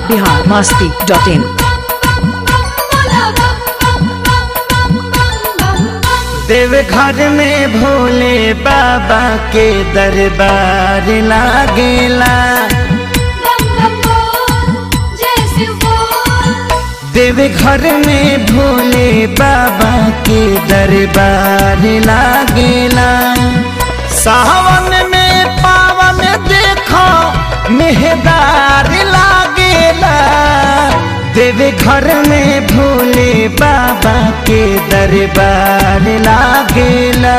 Bihar Masti dot in देव घर में भोले बाबा के दरबार लागेला देव घर में भोले बाबा के दरबार लागेला सावन में पावन देखो मेहदार लागेला देव घर में भोले बाबा के दरबार लागेला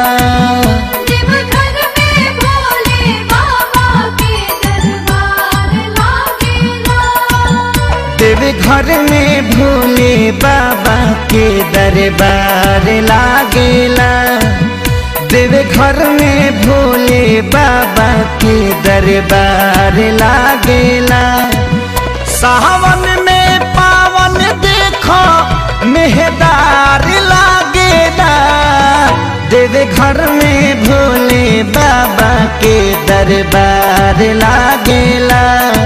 देव घर में भोले बाबा के दरबार लागेला देव घर में भोले बाबा के दरबार लागेला सावन में पावन देखो मेहदार लागेला देव घर में भोले बाबा के दरबार लागेला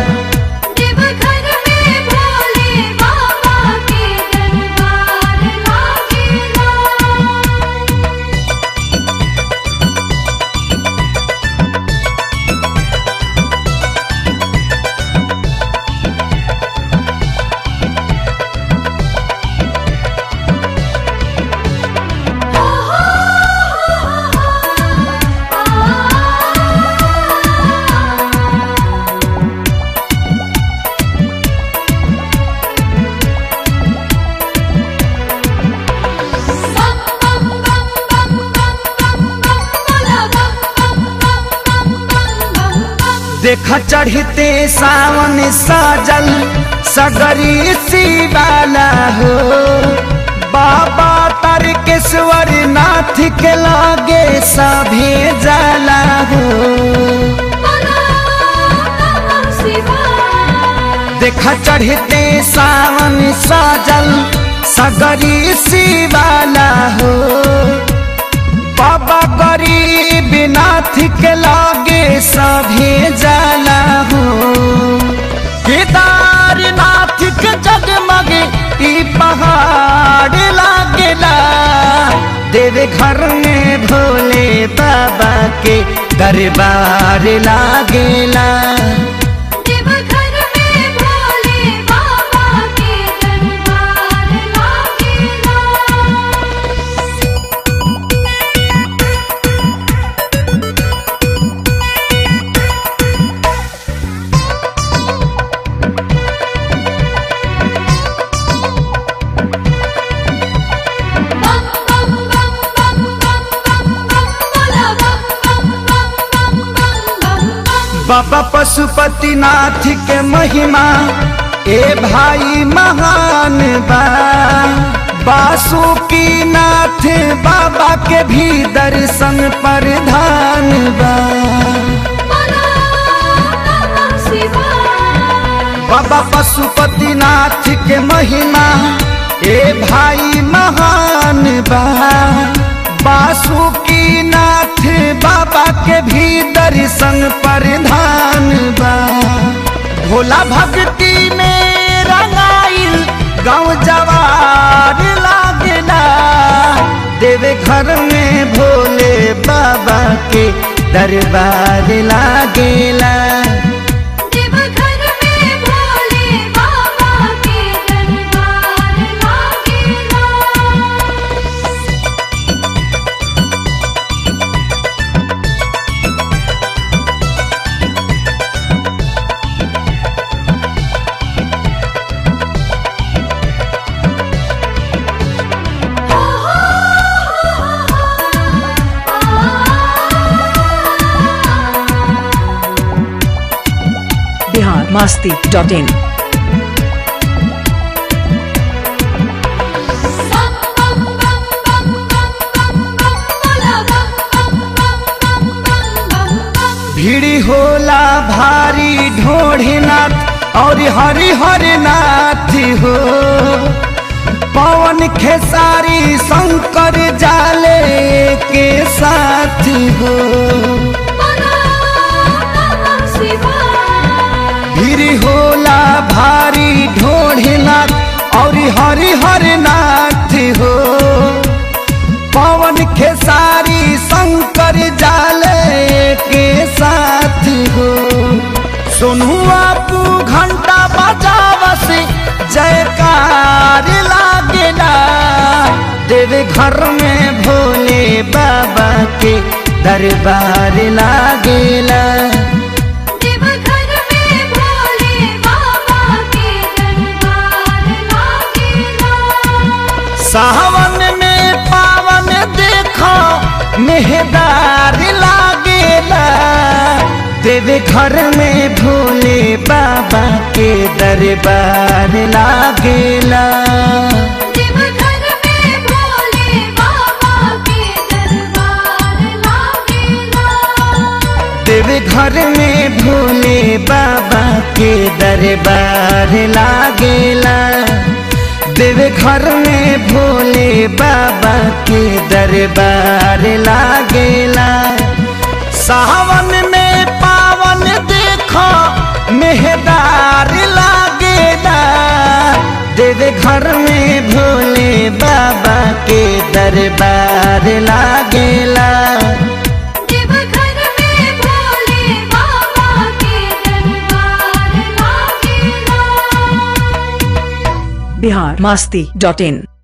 देख चढ़ते सावन साजल सगरी शिवाला हो बाबा तारकेश्वर नाथ के लागे सभे जाला हो देख चढ़ते सावन साजल सगरी शिवाला हो बाबा गरीब नाथ के लागे सभे जाला हो केदारनाथ के जगमग ई पहाड़ लागेला देव घर में भोले बाबा के दरबार लागेला बाबा पशुपति नाथ के महिमा ए भाई महान बा बासुकी नाथ बाबा के भी दर्शन प्रधान बा बाबा पशुपति नाथ के महिमा ए भाई महान बा बासुकी नाथ बाबा के भी दर्शन प्रधान बा भोला भक्ति में रंगाइल गाँव जवार लागेला देवे घर में भोले बाबा के दरबार लागेला बिहार मस्ती डॉट इन भीड़ी होला भारी ढोढ़नाथ और हरि हरि नाथ हो पवन खेसारी शंकर जाले के साथ हो भीड़ होला भारी हरि हरि हरि नाथ हो पवन खेसारी शंकर जाले के साथ हो सुनू आपू घंटा बजावस जयकार लागेला देवे घर में भोले बाबा के दरबार लागेला देवघर में भोले बाबा के दरबार लागेला सावन में पावन देखो मेहदार लागेला देवे घर में भोले बाबा के दरबार लागेला देवघर में भोले बाबा के दरबार लागेला देवे घर में भोले बाबा के दरबार लागेला देवे घर में भोले बाबा के दरबार लागेला सावन में पावन देखो मेहदार लागेला देवे घर में भोले बाबा के दरबार लागेला देवघर में भोले बाबा के दरबार लागेला बिहार मास्ती डॉट इन